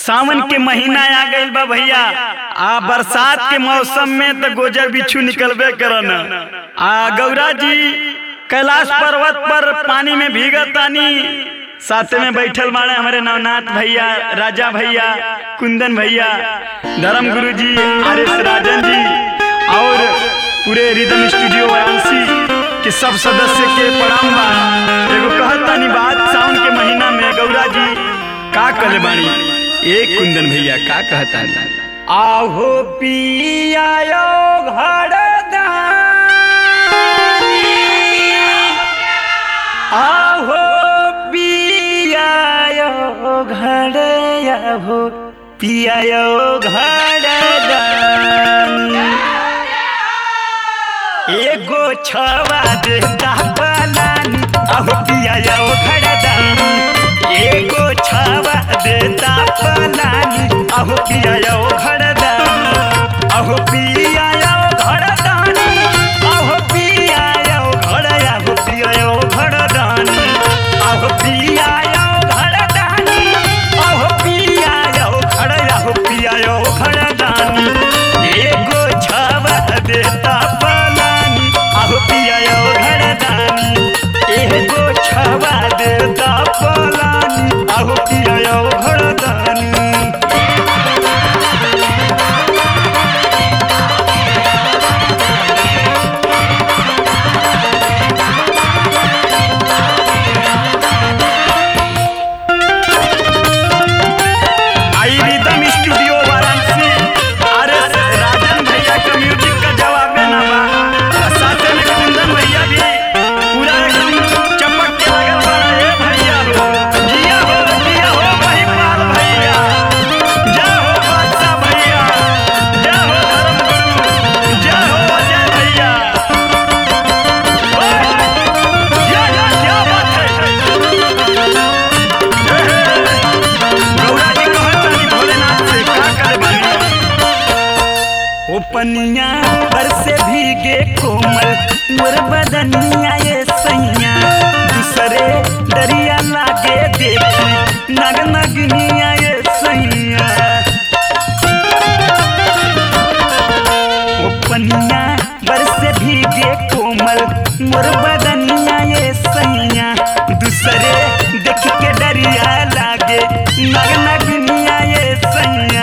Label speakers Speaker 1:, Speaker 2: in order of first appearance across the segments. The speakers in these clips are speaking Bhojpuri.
Speaker 1: सावन के महीना आ गइल बा भैया आ बरसात के मौसम में तो गोजर बिच्छू निकलबे करन आ गौरा जी कैलाश पर्वत पर पानी में भीगत तानी साथे में बैठल बाड़े हमारे नवनाथ भैया राजा भैया कुंदन भैया धर्म गुरु जी आर एस राजन जी और पूरे रिदम स्टूडियो वाराणसी के सब सदस्य के प्रणाम बा एगो कहतानी बात सावन के महीना में गौरा जी का करे बानी एक कुंदन भैया का कहतानी आहो पियायो आहो पियायो घड़याहो पियायो घड़दानी एगो छवा देता पलानी आहो पियायो घड़दानी एगो छवा देता पलानी आहो पियायो घड़दानी आहो पियायो घड़दानी आहो पियायो घड़या हो पियायो घड़दानी आहो पियायो घड़दानी आहो पियायो घड़या हो पियायो घड़दानी एगो छवा देता पलानी आहो पियायो घड़दानी एगो छवा देता पलानी आहो पियायो घड़दानी आई rhythm studio Varanasi R S Rajan भैया का म्यूजिक का जवाब में ना बा और साथे में कुंदन भैया भी पूरा एकदम चमक के लगल बड़ा ए भैया हो जिया हो जिया हो महिपाल भैया जय हो बादशाह भैया जय हो धर्म गुरु जय हो अजय भैया ओए, या या क्या बात है गौरा जी कहतानी भोलेनाथ से का करे बानी ओ पनिया पर से भीगे कोमल मोर बदनिया ये सैया दूसरे दरिया लागे देखी नग नगनिया ये सैया ओ पनिया बर से भीगे कोमल मोर बदनिया ये सैया दूसरे देख के डरिया लागे नग नगनिया ये सैया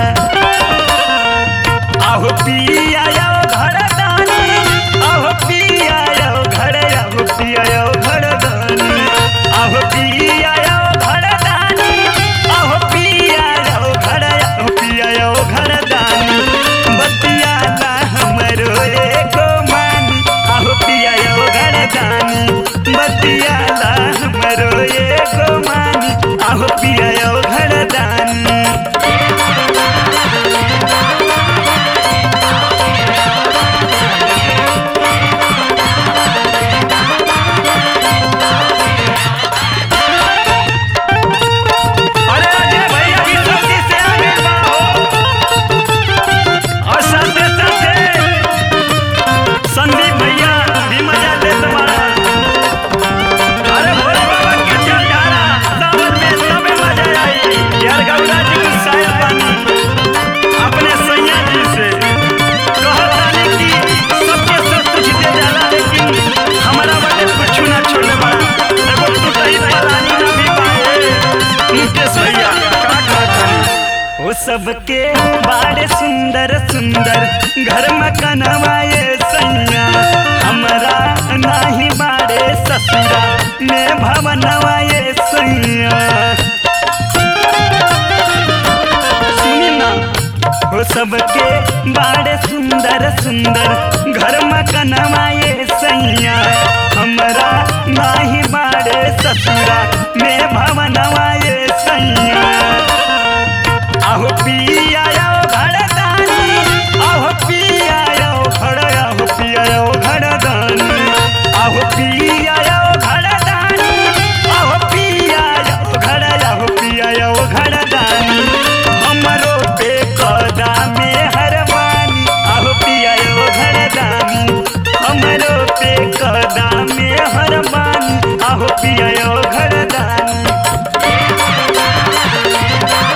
Speaker 1: आहो पिया यो घर दानी आहो पिया यो घर आहो पिया यो घर दानी आहो पिया यो घर दानी आहो पिया यो घर आहो पिया यो घर दानी बतिया ला हमरो एको मानी आहो पिया यो घर दानी बतिया ला हमरो एको मानी आहो पिया यो घर दानी अरे अजय भैया की जल्दी से आगे बढ़ो और साथे साथे संदीप भैया भी मजा ले तुम्हारा अरे भोले बाबा के चल जाना सावन में सबे मजा आई यार गौरा जी की शायद पानी अपने सैया जी से कहतानी कि सबके सब कुछ दे जाला लेकिन हमारा बटे कुछ ना छोड़े बड़ा एगो टूटही पलानी ना भी पाए मुकेश भैया का कहतानी वो सबके बाड़े सुंदर सुंदर घर मकनवाए सैया हमरा नाही बाड़े ससुरा में भवनवाए सैया सुनी ना हो सबके बाड़े सुंदर सुंदर घर मकनवाए सैया हमरा नाही बाड़े ससुरा में भवनवाए सैया आहो पिया यो घड़दानी आहो पिया यो घड़ आहो पिया यो घड़दानी आहो पिया यो घड़दानी आहो पिया यो घड़ आहो पिया यो घड़दानी हमरो पे कदा में हरवानी आहो पिया यो घड़दानी हमरो पे कदा में हरवानी आहो पिया यो घड़दानी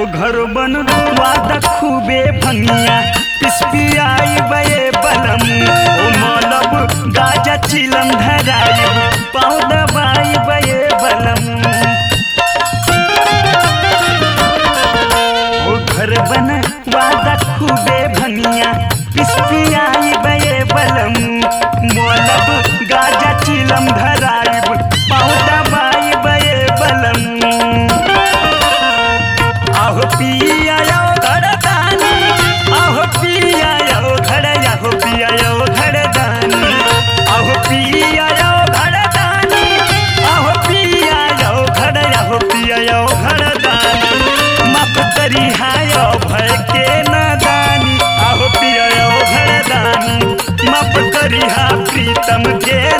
Speaker 1: ओ घर बन वादा खूबे भंगिया पिसपियाई बये बलम ओ मलब गाजा चिलम धराई पाँव दबाई बये बलम ओ घर बन वादा खूबे भंगिया पिसपियाई बये बलम मलब गाजा चिलम धराई पाँव दबाई बये बलम आहो पिया यो घरदानी आहो पिया यो घर आहो पिया यो घरदानी आहो पिया यो घरदानी आहो पिया यो घर आहो पिया यो घरदानी माफ करी हायो भय के नादानी आहो पिया यो घरदानी माफ करी हा प्रीतम के